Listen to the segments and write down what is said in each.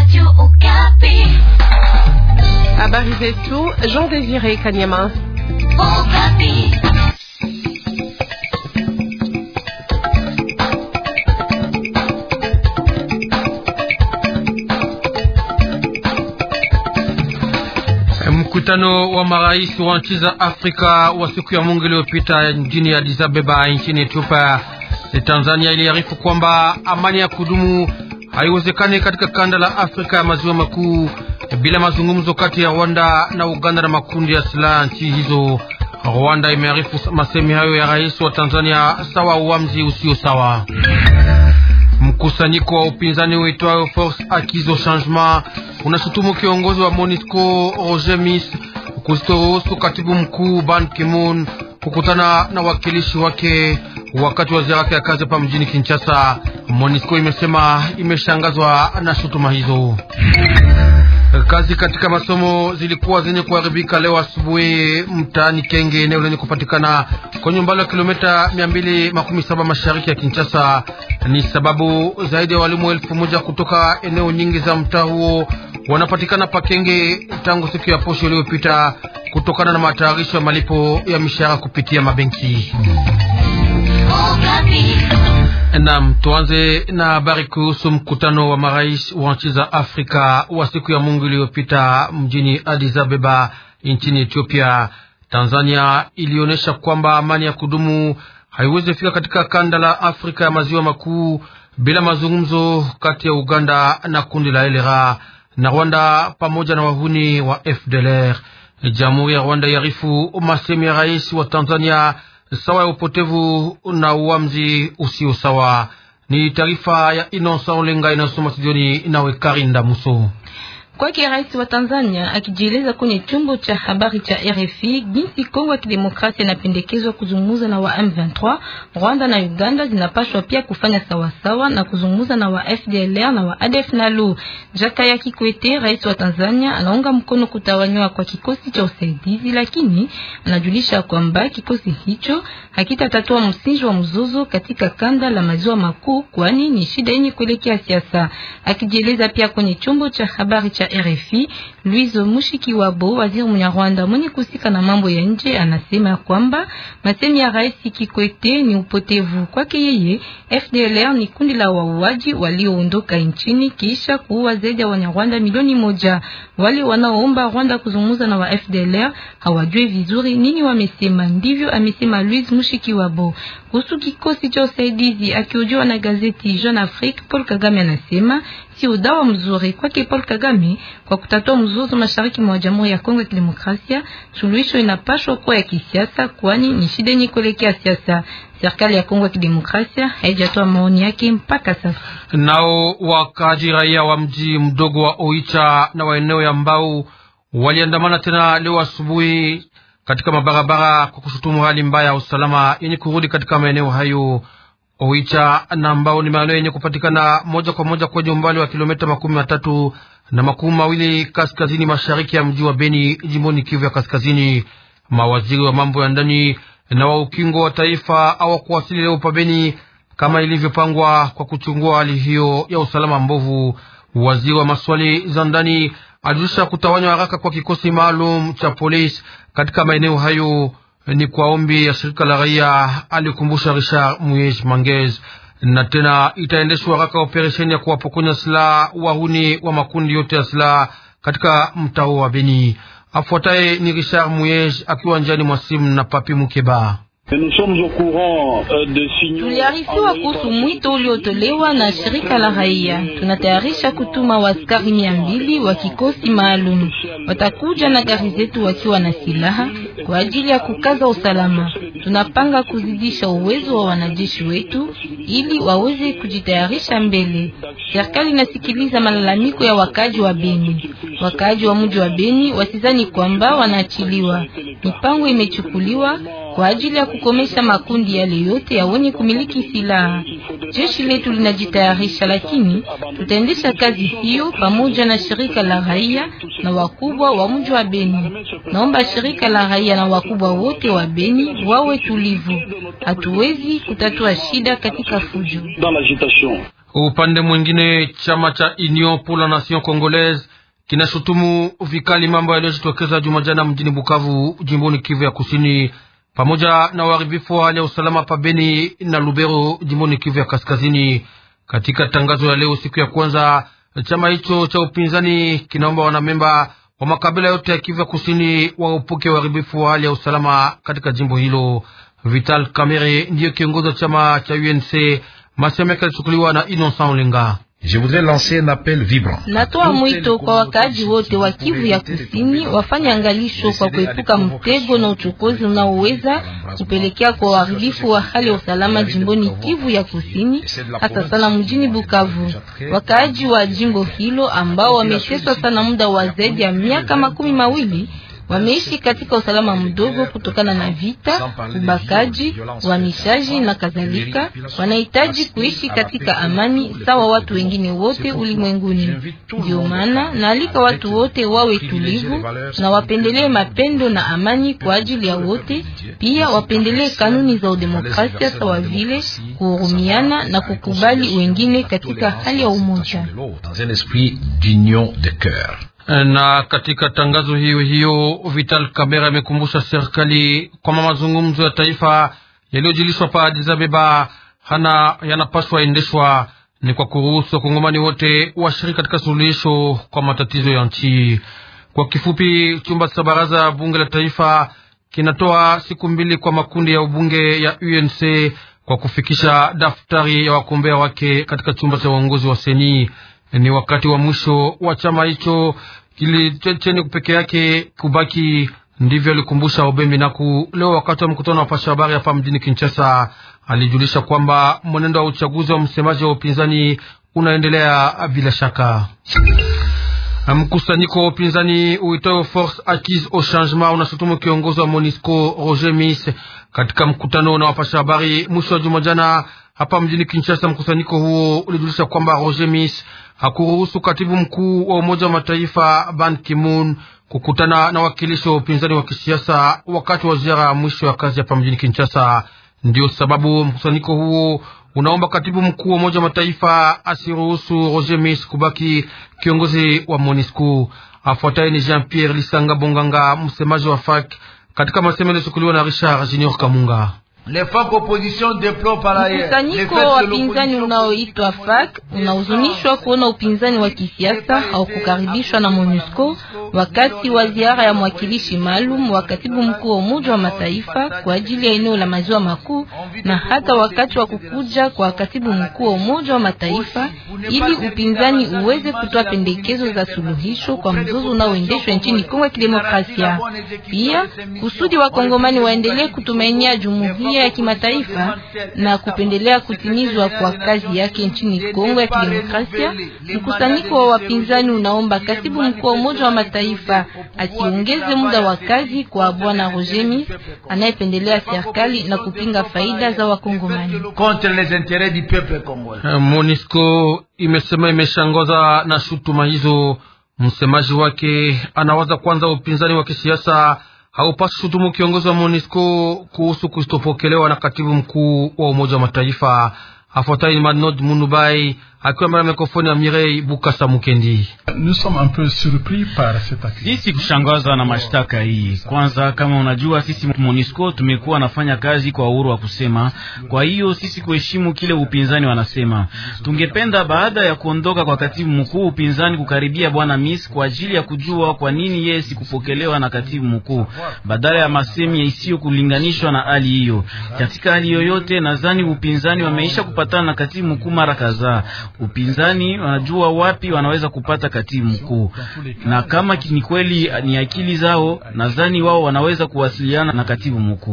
Habari zetu Jean Désiré Kanyama. Mkutano wa marais wa nchi za Afrika wa siku ya Mungu iliyopita mjini Addis Ababa nchini Ethiopia, Tanzania iliarifu kwamba amani ya kudumu haiwezekani katika kanda la Afrika ya maziwa makuu bila mazungumzo kati ya Rwanda na Uganda na makundi ya silaha nchi hizo. Rwanda imearifu masemi hayo ya rais wa Tanzania sawa uamuzi usio sawa. Mkusanyiko wa upinzani uitwayo Force Akizo Changement unashutumu kiongozi wa MONUSCO Roger Miss kusitoruhusu katibu mkuu Ban Ki-moon kukutana na wakilishi wake wakati wa ziara yake ya kazi hapa mjini Kinshasa. MONUSCO imesema imeshangazwa na shutuma hizo. Kazi katika masomo zilikuwa zenye kuharibika leo asubuhi mtaani Kenge, eneo lenye kupatikana kwenye umbali wa kilomita mia mbili makumi saba mashariki ya Kinshasa. Ni sababu zaidi ya walimu elfu moja kutoka eneo nyingi za mtaa huo wanapatikana pa Kenge tangu siku ya posho iliyopita kutokana na matayarisho ya malipo ya mishahara kupitia mabenki. Naam, tuanze na habari kuhusu mkutano wa marais wa nchi za Afrika wa siku ya Mungu iliyopita mjini Addis Ababa nchini Ethiopia. Tanzania ilionyesha kwamba amani ya kudumu haiwezi fika katika kanda la Afrika ya maziwa makuu bila mazungumzo kati ya Uganda na kundi la elera na Rwanda pamoja na wahuni wa FDLR. Jamhuri ya Rwanda yarifu masemi ya rais wa Tanzania sawa ya upotevu na uamzi usio sawa. Ni taarifa ya Inosa Olenga inayosoma studioni nawe Karinda Muso. Kwake rais wa Tanzania akijieleza kwenye chombo cha habari cha RFI jinsi Kongo ya Kidemokrasia inapendekezwa kuzungumza na wa M23, Rwanda na Uganda zinapaswa pia kufanya sawasawa na kuzungumza na wa FDLR na wa ADF NALU. Jakaya Kikwete, rais wa Tanzania, anaunga mkono kutawanywa kwa kikosi cha usaidizi, lakini anajulisha kwamba kikosi hicho hakitatatua msingi wa mzozo katika kanda la maziwa makuu, kwani ni shida yenye kuelekea siasa. Akijieleza pia kwenye chombo cha habari cha RFI, Louise Mushikiwabo, waziri Mnyarwanda mwenye kusika na mambo ya nje, anasema kwamba masemi ya rais Kikwete ni upotevu. Kwake yeye, FDLR ni kundi la wauaji walioondoka nchini kisha kuua zaidi ya Wanyarwanda milioni moja. Wale wanaoomba Rwanda kuzungumza na wa FDLR hawajui vizuri nini wamesema. Ndivyo amesema Louise Mushikiwabo kuhusu kikosi cha usaidizi. Akihojiwa na gazeti Jeune Afrique, Paul Kagame anasema sio dawa mzuri kwake Paul Kagame kwa kutatua mzozo mashariki mwa Jamhuri ya Kongo ya Kidemokrasia. Suluhisho inapaswa kuwa ya kisiasa, kwani ni shida yenye kuelekea siasa. Serikali ya Kongo ya Kidemokrasia haijatoa maoni yake mpaka sasa. Nao wakaji raia wa mji mdogo wa Oicha na wa eneo ya Mbau waliandamana tena leo asubuhi katika mabarabara kwa kushutumu hali mbaya ya usalama yenye kurudi katika maeneo hayo. Oicha na Mbao ni maeneo yenye kupatikana moja kwa moja kwenye umbali wa kilomita makumi matatu na makumi mawili kaskazini mashariki ya mji wa Beni, jimboni Kivu ya Kaskazini. Mawaziri wa mambo ya ndani na wa ukingo wa taifa hawakuwasili leo pa Beni kama ilivyopangwa kwa kuchungua hali hiyo ya usalama mbovu. Waziri wa maswali za ndani alijulisha kutawanywa haraka kwa kikosi maalum cha polisi katika maeneo hayo ni kwa ombi ya shirika la raia, alikumbusha Richard Muyej Mangez. Na tena itaendeshwa haraka operesheni ya kuwapokonya silaha wahuni wa makundi yote ya silaha katika mtao wa Beni. Afuataye ni Richard Muyej akiwa njiani mwa simu na Papi Mukeba. Tuliarifiwa kuhusu mwito uliotolewa na shirika la raia. Tunatayarisha kutuma waskari mia mbili wa kikosi maalum, watakuja na gari zetu wakiwa na silaha kwa ajili ya kukaza usalama. Tunapanga kuzidisha uwezo wa wanajeshi wetu ili waweze kujitayarisha mbele. Serikali inasikiliza malalamiko ya wakaji wa Beni. Wakaji wa mji wa Beni wasizani kwamba wanaachiliwa. Mipango imechukuliwa kwa ajili ya kukomesha makundi yale yote ya wenye kumiliki silaha. Jeshi letu linajitayarisha, lakini tutaendesha kazi hiyo pamoja na shirika la raia na wakubwa wa mji wa Beni. Naomba shirika la raia na wakubwa wote wa Beni wawe tulivu. Hatuwezi kutatua shida katika fujo. Upande mwingine, chama cha Union pour la Nation Congolaise kinashutumu vikali mambo yaliyojitokeza Jumajana mjini Bukavu, jimboni Kivu ya Kusini, pamoja na uharibifu wa hali ya usalama pabeni na Lubero, jimboni Kivu ya Kaskazini. Katika tangazo ya leo siku ya kwanza, chama hicho cha upinzani kinaomba wanamemba wa makabila yote ya Kivu ya Kusini waepuke uharibifu wa hali ya usalama katika jimbo hilo. Vital Kamerhe ndiyo kiongozi wa chama cha UNC. Masemo yake yalichukuliwa na Innocent Olenga. Je voudrais lancer un appel vibrant. Natoa mwito kwa wakaaji wote wa Kivu ya Kusini wafanye angalisho kwa kuepuka mtego na uchokozi unaoweza kupelekea kwa uharibifu wa hali ya usalama jimboni Kivu ya Kusini, hasa sana mjini Bukavu. Wakaaji wa jimbo hilo ambao wameteswa sana muda wa zaidi ya miaka makumi mawili wameishi katika usalama mdogo kutokana na vita, ubakaji, uhamishaji na kadhalika. Wanahitaji kuishi katika amani sawa watu wengine wote ulimwenguni. Ndio maana naalika watu wote wawe tulivu na wapendelee mapendo na amani kwa ajili ya wote. Pia wapendelee kanuni za udemokrasia sawa vile kuhurumiana na kukubali wengine katika hali ya umoja na katika tangazo hiyo hiyo Vital Kamera amekumbusha serikali kwamba mazungumzo ya taifa yaliyojilishwa pa Addis Ababa hana yanapaswa endeshwa ni kwa kuruhusu wakongomani wote washiriki katika suluhisho kwa matatizo ya nchi. Kwa kifupi, chumba cha baraza bunge la taifa kinatoa siku mbili kwa makundi ya ubunge ya UNC kwa kufikisha daftari ya wagombea wake katika chumba cha uongozi wa seni. Ni wakati wa mwisho wa chama hicho kilicheni peke yake kubaki. Ndivyo alikumbusha Obembi Naku leo wakati wa mkutano wa pasha habari hapa mjini Kinshasa. Alijulisha kwamba mwenendo wa uchaguzi wa msemaji wa upinzani unaendelea bila shaka. Mkusanyiko wa upinzani uitao Force Acquise au Changement unashutumu kiongozi wa Monisco Roger Mis katika mkutano na wapasha habari mwisho wa juma jana hapa mjini Kinshasa. Mkusanyiko huo ulijulisha kwamba Roger Mis hakuruhusu katibu mkuu wa Umoja wa Mataifa Ban Ki-moon kukutana na wakilishi wa upinzani wa kisiasa wakati wa ziara ya mwisho ya kazi hapa mjini Kinshasa. Ndio sababu mkusanyiko huo unaomba katibu mkuu wa Umoja wa Mataifa asiruhusu Roger Mis kubaki kiongozi wa MONUSCO. Afuataye ni Jean Pierre Lisanga Bonganga, msemaji wa FAK, katika masemo yaliyochukuliwa na Richard Junior Kamunga. Mkusanyiko wa wapinzani unaoitwa FAK unahuzunishwa kuona upinzani wa kisiasa haukukaribishwa na MONUSCO wakati wa ziara ya mwakilishi maalum wa katibu mkuu wa Umoja wa Mataifa kwa ajili ya eneo la maziwa makuu na hata wakati wa kukuja kwa katibu mkuu wa Umoja wa Mataifa ili upinzani uweze kutoa pendekezo za suluhisho kwa mzozo unaoendeshwa nchini Kongo ya Kidemokrasia. Pia kusudi wa Kongomani waendelee kutumainia jumuiya ya kimataifa na kupendelea kutimizwa kwa kazi yake nchini Kongo ya Kidemokrasia. Mkusanyiko wa wapinzani unaomba katibu mkuu wa Umoja wa Mataifa asiongeze muda wa kazi kwa bwana Roger Mis anayependelea serikali na kupinga faida za Wakongomani. MONUSCO imesema imeshangaza na shutuma hizo. Msemaji wake anawaza kwanza upinzani wa kisiasa haupasi shutumu kiongozi wa MONUSCO kuhusu kustopokelewa na katibu mkuu wa Umoja wa Mataifa. Afuatayi ni Manod Munubai akiwa mbele ya mikrofoni ya Mirei Bukasa Mukendi. Sisi kushangazwa na mashtaka hii. Kwanza, kama unajua, sisi MONUSCO tumekuwa nafanya kazi kwa uhuru wa kusema. Kwa hiyo sisi kuheshimu kile upinzani wanasema. Tungependa baada ya kuondoka kwa katibu mkuu, upinzani kukaribia bwana Miss kwa ajili ya kujua kwa nini yeye sikupokelewa na katibu mkuu, badala ya masemi isiyo kulinganishwa na hali hiyo. Katika hali yoyote, nadhani upinzani wameisha kupatana na katibu mkuu mara kadhaa. Upinzani wanajua wapi wanaweza kupata katibu mkuu, na kama ni kweli ni akili zao, nadhani wao wanaweza kuwasiliana na katibu mkuu.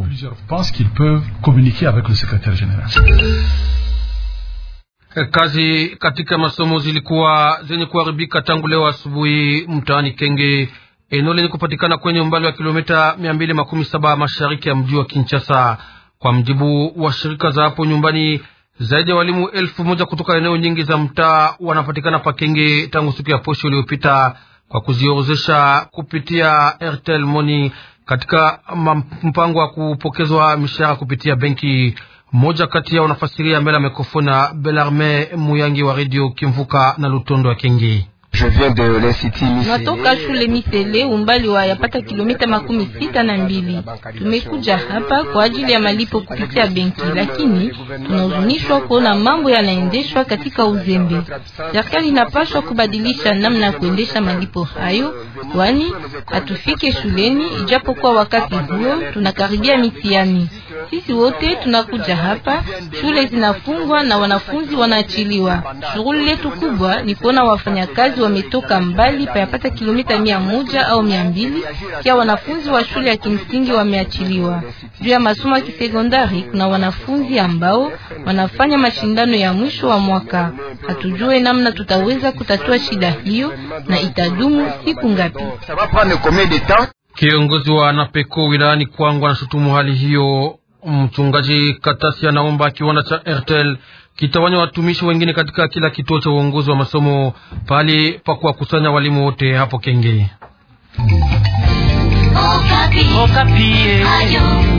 Kazi katika masomo zilikuwa zenye kuharibika tangu leo asubuhi mtaani Kenge, eneo lenye kupatikana kwenye umbali wa kilomita mia mbili makumi saba mashariki ya mji wa Kinshasa. Kwa mjibu wa shirika za hapo nyumbani, zaidi ya walimu elfu moja kutoka eneo nyingi za mtaa wanapatikana Pakenge tangu siku ya posho iliyopita kwa kuziorozesha kupitia Airtel Money katika mpango wa kupokezwa mishahara kupitia benki. Mmoja kati yao nafasiria mbele ya mikrofoni ya Belarme Muyangi wa redio Kimvuka na Lutondo wa Kengi. Natoka shule Misele umbali wa yapata kilomita makumi sita na mbili. Tumekuja hapa kwa ajili ya malipo kupitia benki, lakini tunahuzunishwa kuona mambo yanaendeshwa katika uzembe. Serikali inapaswa kubadilisha namna ya kuendesha malipo hayo, kwani hatufike shuleni, ijapokuwa wakati huo tunakaribia mitihani. Sisi wote tunakuja hapa, shule zinafungwa na wanafunzi wanaachiliwa. Shughuli letu kubwa ni kuona wafanyakazi wametoka mbali payapata kilomita mia moja au mia mbili kia wanafunzi wa shule ya kimsingi wameachiliwa. Juu ya masomo ya kisekondari, kuna wanafunzi ambao wanafanya mashindano ya mwisho wa mwaka. Hatujue namna tutaweza kutatua shida hiyo na itadumu siku ngapi. Kiongozi wa Napeko wilayani Kwangu anashutumu hali hiyo. Mchungaji Katasi anaomba kiwanda cha Airtel kitawanya watumishi wengine katika kila kituo cha uongozi wa masomo pahali pa kuwakusanya walimu wote hapo Kenge. Okapi. Okapi.